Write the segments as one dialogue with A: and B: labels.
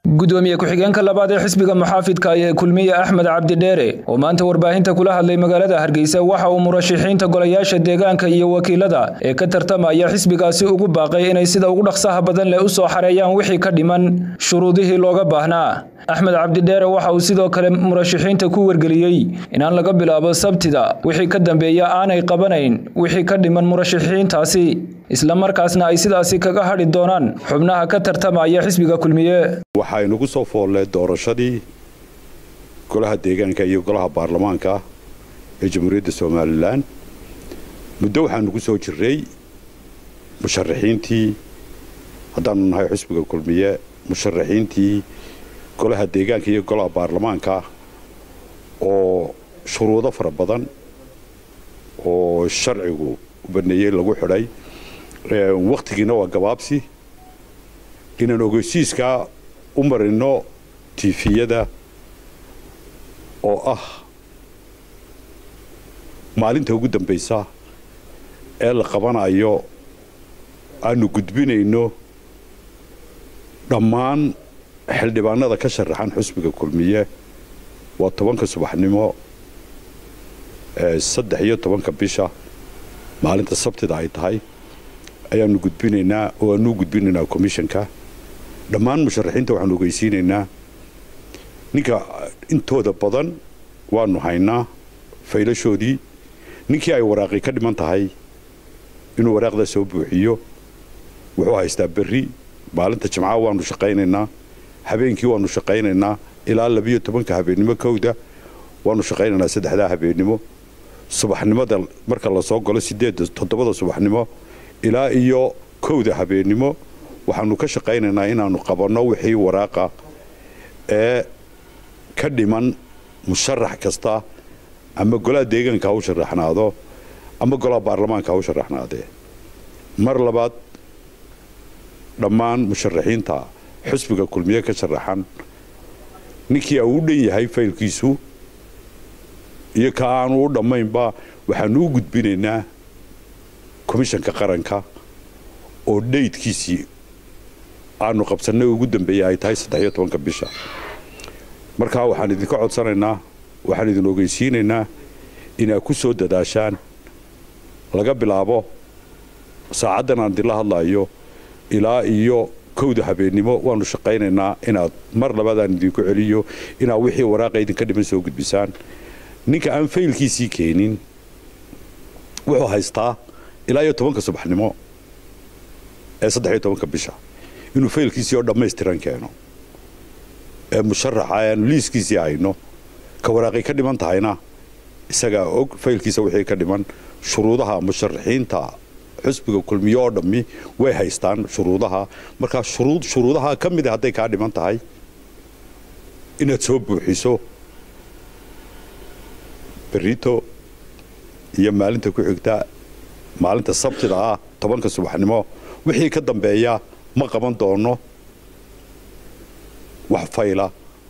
A: gudoomiye ku-xigeenka labaad ee xisbiga muxaafidka ee kulmiye axmed cabdidheere oo maanta warbaahinta kula hadlay magaalada hargeysa waxa uu murashaxiinta golayaasha deegaanka iyo wakiilada ee ka tartamaya xisbigaasi ugu baaqay inay sida ugu dhaqsaha badan leh u soo xareeyaan wixii ka dhiman shuruudihii looga baahnaa axmed cabdidheere waxa uu sidoo kale murashaxiinta ku wargeliyey inaan laga bilaabo sabtida wixii ka dambeeya aanay qabanayn wixii ka dhiman murashaxiintaasi islamarkaasna ay sidaasi kaga hadhi doonaan xubnaha ka tartamaya xisbiga kulmiye
B: waxaa inagu soo foollee doorashadii golaha deegaanka iyo golaha baarlamaanka ee jamhuuriyadda somalilan muddo waxaa nagu soo jiray musharaxiintii haddaanu nahay xisbiga kulmiye musharaxiintii golaha deegaanka iyo golaha baarlamaanka oo shuruudo fara badan oo sharcigu u baneeyey lagu xidhay wakhtigiina waa gabaabsi inaan ogeysiiskaa u marino tiifiyada oo ah maalinta ugu dambaysa ee la qabanayo aanu gudbinayno dhammaan xildhibaanada ka sharaxan xusbiga kulmiye waa tobanka subaxnimo saddex iyo tobanka bisha maalinta sabtida ay tahay ayaanu gudbinaynaa oo aanu gudbinaynaa commissionka dhammaan musharaxiinta waxaanu ogeysiinaynaa ninka intooda badan waanu haynaa faylashoodii ninkii ay waraaqi ka dhiman tahay inuu waraaqda soo buuxiyo wuxuu haystaa berri maalinta jimcaha waanu shaqaynaynaa habeenkii waanu shaqaynaynaa ilaa labiyo tobanka habeennimo kowda waanu shaqaynaynaa saddexdaa habeennimo subaxnimada marka lasoo galo sideedda toddobada subaxnimo ilaa iyo kowda habeennimo waxaanu ka shaqaynaynaa inaanu qabanno wixii waraaqa ee ka dhiman musharax kasta ama golaha deegaanka ha u sharaxnaado ama golaha baarlamaanka ha u sharaxnaadee mar labaad dhammaan musharaxiinta xusbiga kulmiye ka sharaxan ninkii uu u dhan yahay faylkiisu iyo ka aanu u dhammaynba waxaanu u gudbinaynaa komishanka qaranka oo dhaydkiisii aanu qabsannay ugu dambeeyey ay tahay saddex iyo tobanka bisha markaa waxaan idinka codsanaynaa waxaan idin ogeysiinaynaa inaad ku soo dadaashaan laga bilaabo saacaddan aan idinla hadlaayo ilaa iyo kowda habeennimo waanu shaqaynaynaa inaad mar labaadaan idinku celiyo inaad wixii waraaqa idinka dhiman soo gudbisaan ninka aan faylkiisii keenin wuxuu haystaa ilaa iyo tobanka subaxnimo ee saddex iyo tobanka bisha inuu faylkiisii oo dhammaystiran keeno ee musharaxa aanu liiskiisii hayno ka waraaqay ka dhiman tahayna isagaa og faylkiisa wixii ka dhiman shuruudaha musharaxiinta xusbiga kulmiye oo dhammi way haystaan shuruudaha markaa shuruudaha ka mida hadday kaa dhiman tahay inaad soo buuxiso berito iyo maalinta ku xigta maalinta sabtida ah tobanka subaxnimo wixii ka dambeeya ma qaban doono wax fayla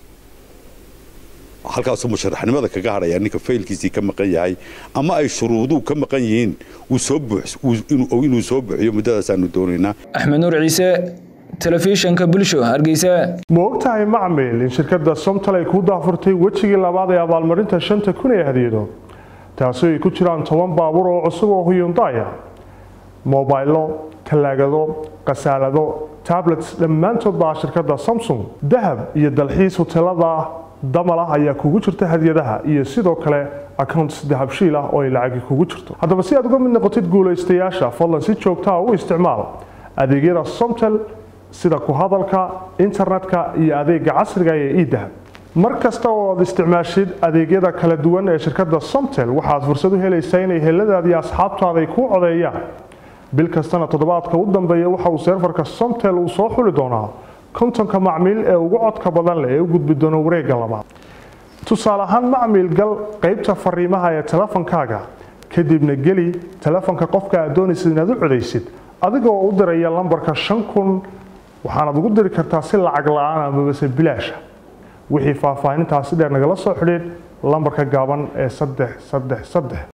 B: halkaasuu musharaxnimada kaga hadhayaa ninka faylkiisii ka maqan yahay ama ay shuruuduhu ka maqan yihiin inuu soo buuxiyo muddadaasaanu doonaynaa
A: axmed nuur ciise telefishanka bulsho hargeysa
C: ma ogtahay macmil in shirkadda somtal ay kuu daafurtay wejigii labaad ee abaalmarinta shanta kun ee hadiyado taasi ay ku jiraan toban baabuur oo cusub oo huyundaya mobaylo talaagado khasaalado tablets dhammaantood baa shirkadda samsung dahab iyo dalxiis huteelada damal ah ayaa kugu jirta hadiyadaha iyo sidoo kale accounts dahabshiil ah oo ay lacagi kugu jirto haddaba si aad uga mid noqotid guulaystayaasha fadlan si joogtaa u isticmaal adeegyada somtel sida ku hadalka internetka iyo adeega casriga ee edahab mar kasta oo aad isticmaashid adeegyada kala duwan ee shirkadda somtel waxaad fursad u helaysaa inay heladaadi asxaabtaada ay kuu codeeyaan bil kastana toddobaadka u dambeeya waxa uu seerfarka somtel uu soo xuli doonaa kontonka macmiil ee ugu codka badan leh ee u gudbi doono wareegga labaad tusaale ahaan macmiil gal qaybta fariimaha ee telefonkaaga kadibna geli telefonka qofka aad doonaysid inaad u codaysid adigoo u diraya lambarka shan kun waxaanaad ugu diri kartaa si lacag la-aan amabase bilaasha wixii faahfaahintaasi dheer nagala soo xidhiid lambarka gaaban ee saddex saddex saddex